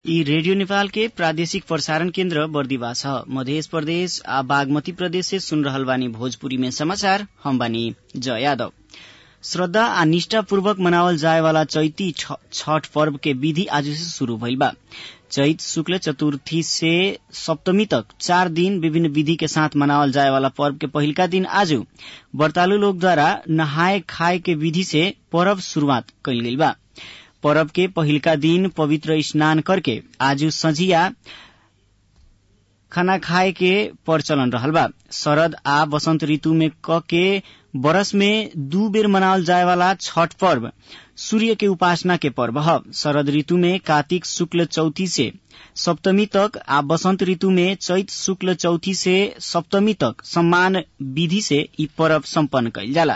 यी रेडियो नेपाल के प्रादेशिक प्रसारण केन्द्र बर्दिवा छ मध्य प्रदेश आ बागमती प्रदेश से सुन रहल बानी भोजपुरी में समाचार हम बानी जय यादव श्रद्धा आ निष्ठापूर्वक मनावल जाए वाला चैती छठ पर्व के विधि आज से शुरू भइल बा चैत शुक्ल चतुर्थी से सप्तमी तक चार दिन विभिन्न विधि के साथ मनावल जाए वाला पर्व के पहिलका दिन आज व्रतालु लोग द्वारा नहाए खाए के विधि से पर्व शुरूआत कइल गइल बा पर्व के पहिलका दिन पवित्र स्नान करके आज संझिया खाना खाए के प्रचलन रहल बा शरद आ वसंत ऋतु में क के बरस में दू बेर मनावल जाए वाला छठ पर्व सूर्य के उपासना के पर्व ह शरद ऋतु में कार्तिक शुक्ल चौथी से सप्तमी तक आ वसंत ऋतु में चैत शुक्ल चौथी से सप्तमी तक सम्मान विधि से ई पर्व सम्पन्न कइल जाला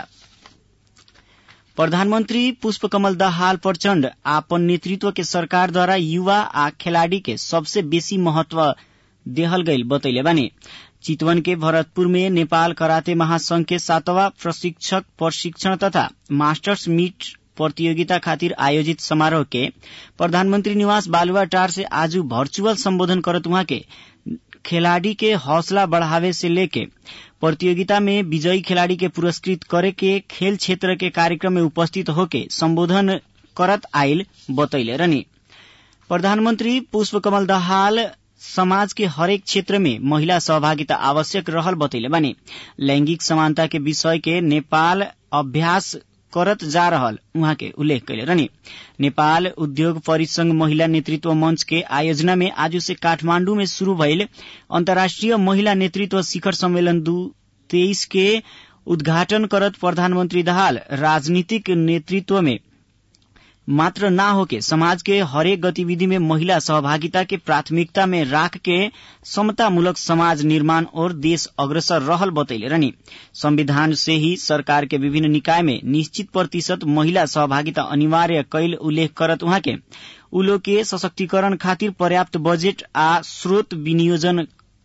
प्रधानमन्त्री पुष्पकमल दाहाल प्रचण्ड आपन नेतृत्व के सरकार द्वारा युवा आ खेलाड़ी के सबसे बेसी महत्व देहल गईल बतैले बानी चितवन के भरतपुर में नेपाल कराते महासंघ के सातवां प्रशिक्षक प्रशिक्षण तथा मास्टर्स मीट प्रतियोगिता खातिर आयोजित समारोह के प्रधानमंत्री निवास बालुवाटार से आज वर्चुअल संबोधन करत उहाँ के खिलाड़ी के हौसला बढ़ावे से लेके प्रतियोगिता में विजयी खिलाड़ी के पुरस्कृत करे के खेल क्षेत्र के कार्यक्रम में उपस्थित होके संबोधन करत आयल बतैले रहनी प्रधानमंत्री पुष्पकमल दाहाल समाज के हरेक क्षेत्र में महिला सहभागिता आवश्यक रहल बतैले बानी लैंगिक समानता के विषय के नेपाल अभ्यास करत जा रहल उहाँ के उल्लेख कैले रहनी नेपाल उद्योग परिसंघ महिला नेतृत्व मंच के आयोजना में आज से काठमांडू में शुरू भइल अन्तर्राष्ट्रीय महिला नेतृत्व शिखर सम्मेलन दू तेईस के उद्घाटन करत प्रधानमंत्री दाहाल राजनीतिक नेतृत्व में मात्र ना होके समाज के हरेक गतिविधि में महिला सहभागिता के प्राथमिकता में राख के समतामूलक समाज निर्माण और देश अग्रसर रहल बतैले रहनी संविधान से ही सरकार के विभिन्न निकाय में निश्चित प्रतिशत महिला सहभागिता अनिवार्य कैल उल्लेख करत उहाँ के उ लोग के सशक्तिकरण खातिर पर्याप्त बजेट आ स्रोत विनियोजन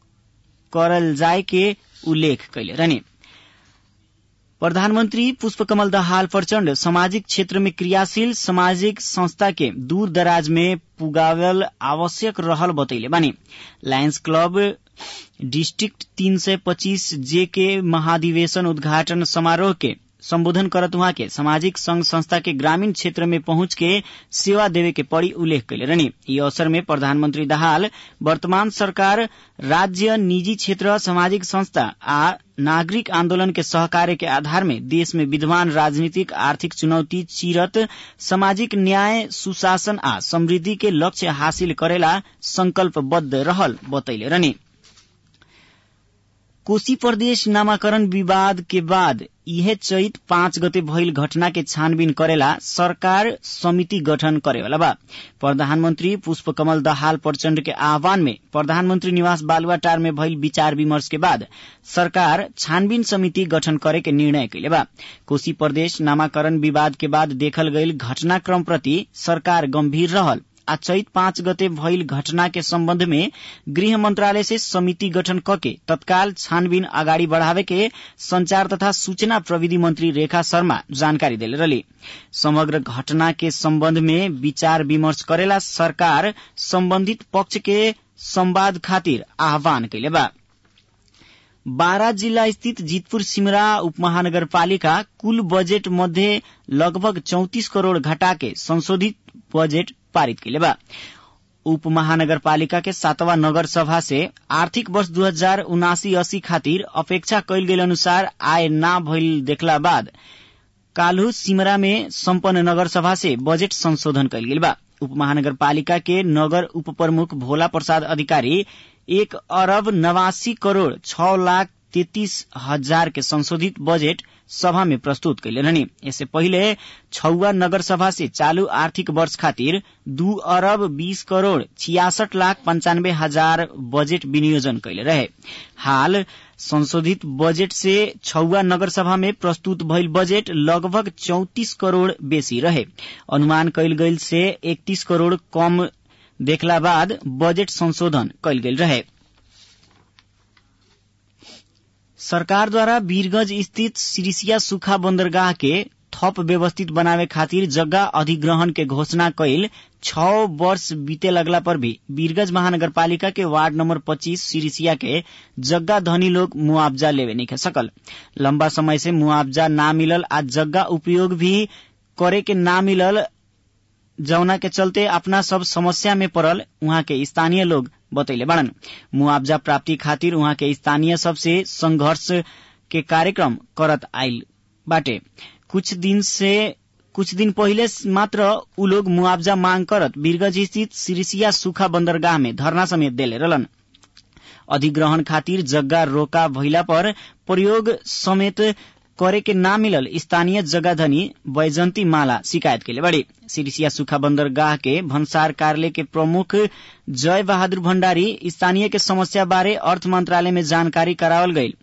करल जाए के उल्लेख कैले रहनी प्रधानमन्त्री पुष्पकमल दाहाल प्रचण्ड सामाजिक क्षेत्र में क्रियाशील सामाजिक संस्था के दूर दराज में पुगावल आवश्यक रहल बतैले बानी लायंस क्लब डिस्ट्रिक्ट तीन सय पच्चीस जे के महाधिवेशन उद्घाटन समारोह के सम्बोधन करत उहाँ के सामाजिक संघ संस्था के ग्रामीण क्षेत्र में पहुंच के सेवा देवे के पड़ी उल्लेख कैले रहनी यी अवसर में प्रधानमन्त्री दाहाल वर्तमान सरकार राज्य निजी क्षेत्र सामाजिक संस्था आ नागरिक आन्दोलन के सहकार्य के आधार में देश में विद्यमान राजनीतिक आर्थिक चुनौती चिरत सामाजिक न्याय सुशासन आ समृद्धि के लक्ष्य हासिल करेला संकल्पबद्ध रहल बतैले रहनी कोशी प्रदेश नामाकरण विवाद के बाद इहे चैत पाँच गते भइल घटना के छानबीन करेला सरकार समिति गठन करेवाला बा प्रधानमन्त्री पुष्पकमल दाहाल प्रचण्ड के आह्वान में प्रधानमन्त्री निवास बालुवाटार में भइल विचार विमर्श के बाद सरकार छानबीन समिति गठन करे के निर्णय कैले बा कोशी प्रदेश नामाकरण विवाद के बाद देखल गईल घटनाक्रम प्रति सरकार गम्भीर रहल आ चैत पाँच गते भइल घटना के सम्बन्ध में गृह मंत्रालय से समिति गठन कके तत्काल छानबीन अगाडि बढ़ावे के संचार तथा सूचना प्रविधि मंत्री रेखा शर्मा जानकारी देले रही समग्र घटना के सम्बन्ध में विचार विमर्श करेला सरकार सम्बन्धित पक्ष के संवाद खातिर आह्वान कैले बा बारा जिल्ला स्थित जितपुर सिमरा उपमहानगरपालिका कुल बजेट मध्ये लगभग चौतिस करोड़ घटा के संशोधित बजेट पारित कैले बा उप महानगरपालिका के सातवा नगर सभा से आर्थिक वर्ष दू हजार उनासी अस्सी खातिर अपेक्षा कैल गेल अनुसार आय ना भइल देखला बाद काल्हु सिमरा में सम्पन्न नगर सभा से बजेट संशोधन कैल गेल बा उप महानगरपालिका के नगर उप प्रमुख भोला प्रसाद अधिकारी एक अरब नवासी करोड़ छ लाख तेतीस हजार के संशोधित बजेट सभा में प्रस्तुत कैले रहनी इससे पहिले छौवा नगर सभा से चालू आर्थिक वर्ष खातिर दू अरब बीस करोड़ छियासठ लाख पंचानब्बे हजार बजेट विनियोजन कैले रहे हाल संशोधित बजेट से छौवा नगर सभा में प्रस्तुत भइल बजेट लगभग चौतिस करोड़ बेसी रहे अनुमान कैल गईल से इकतीस करोड़ कम देखला बाद बजेट संशोधन कैल गेल रहे सरकारद्वारा वीरगंज स्थित सिरिसिया सुखा बन्दरगाह के थप व्यवस्थित बनावे खातिर जग्गा अधिग्रहण के घोषणा कैल छ वर्ष बीते लगला पर भी वीरगंज महानगरपालिका के वार्ड नंबर 25 सिरिसिया के जग्गा धनी लोग मुआवजा लेवे नहीं सकल लंबा समय से मुआवजा ना मिलल आ जग्गा उपयोग भी करे के ना मिलल जौना के चलते अपना सब समस्या में पड़ल उहाँ के स्थानीय लोग बतैले बाड़न मुआवजा प्राप्ति खातिर उहाँ के स्थानीय सबसे संघर्ष के कार्यक्रम करत आइल बाटे कुछ दिन से कुछ दिन पहिले मात्र उ लोग मुआवजा मांग करत वीरगंज स्थित सिरिसिया सुखा बंदरगाह में धरना समेत देले रहलन अधिग्रहण खातिर जग्गा रोका भइला पर प्रयोग समेत करे के ना मिलल स्थानीय जगह बैजंती माला शिकायत के बड़ी सिरिसिया सुखा बंदरगाह के भन्सार कार्यालय के प्रमुख जय बहादुर भण्डारी स्थानीय के समस्या बारे अर्थ मंत्रालय में जानकारी करावल गई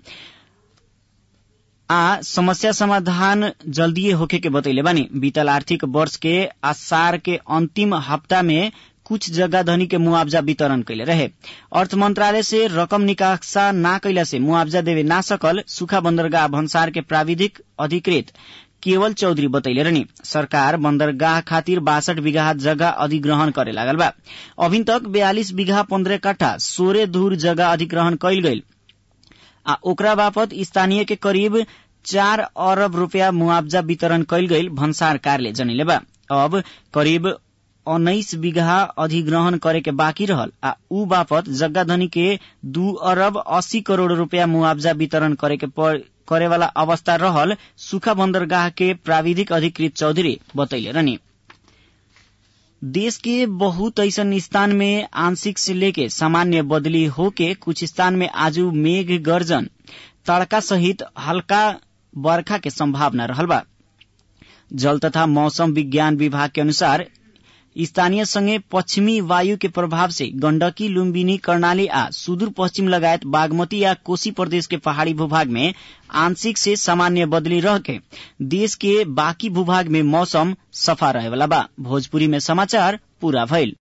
आ समस्या समाधान जल्दीए होखे के बतैले बानी बीतल आर्थिक वर्ष के आसार के अंतिम हफ्ता में कुछ जगह धनी के मुआवजा वितरण कैले रहे अर्थ मंत्रालय से रकम निकासा ना कैला से मुआवजा देवे ना सकल सुखा बंदरगाह भन्सार के प्राविधिक अधिकृत केवल चौधरी बतैले रहनी सरकार बंदरगाह खातिर बासठ बीघा जगह अधिग्रहण करे लागल बा अभी तक बयालीस बीघा पंद्रह कट्ठा सोरे धूर जगह अधिग्रहण कैल गईल आ ओकरा बापत स्थानीय के करीब चार अरब रूपया मुआवजा वितरण कैल गईल भन्सार कार्यालय जनिले बा अब करीब उन्नाइस बीघा अधिग्रहण करे के बाँकी रहल आ ऊ बापत जग्गा धनी के दू अरब अस्सी करोड़ रूपया मुआवजा वितरण करे के करे वाला अवस्था रहल सुखा बंदरगाह के प्राविधिक अधिकृत चौधरी बतैले रहनी देश के बहुत ऐसन स्थान में आंशिक से लेके सामान्य बदली होके कुछ स्थान में आजू मेघ गर्जन तड़का सहित हल्का बरखा के संभावना रहल बा जल तथा मौसम विज्ञान विभाग के अनुसार स्थानीय संगे पश्चिमी वायु के प्रभाव से गण्डकी लुम्बिनी कर्णाली आ सुदूर पश्चिम लगायत बागमती या कोशी प्रदेश के पहाड़ी भूभाग में आंशिक से सामान्य बदली रह के देश के बाकी भूभाग में मौसम सफा रहेवाला बा भोजपुरी में समाचार पूरा भइल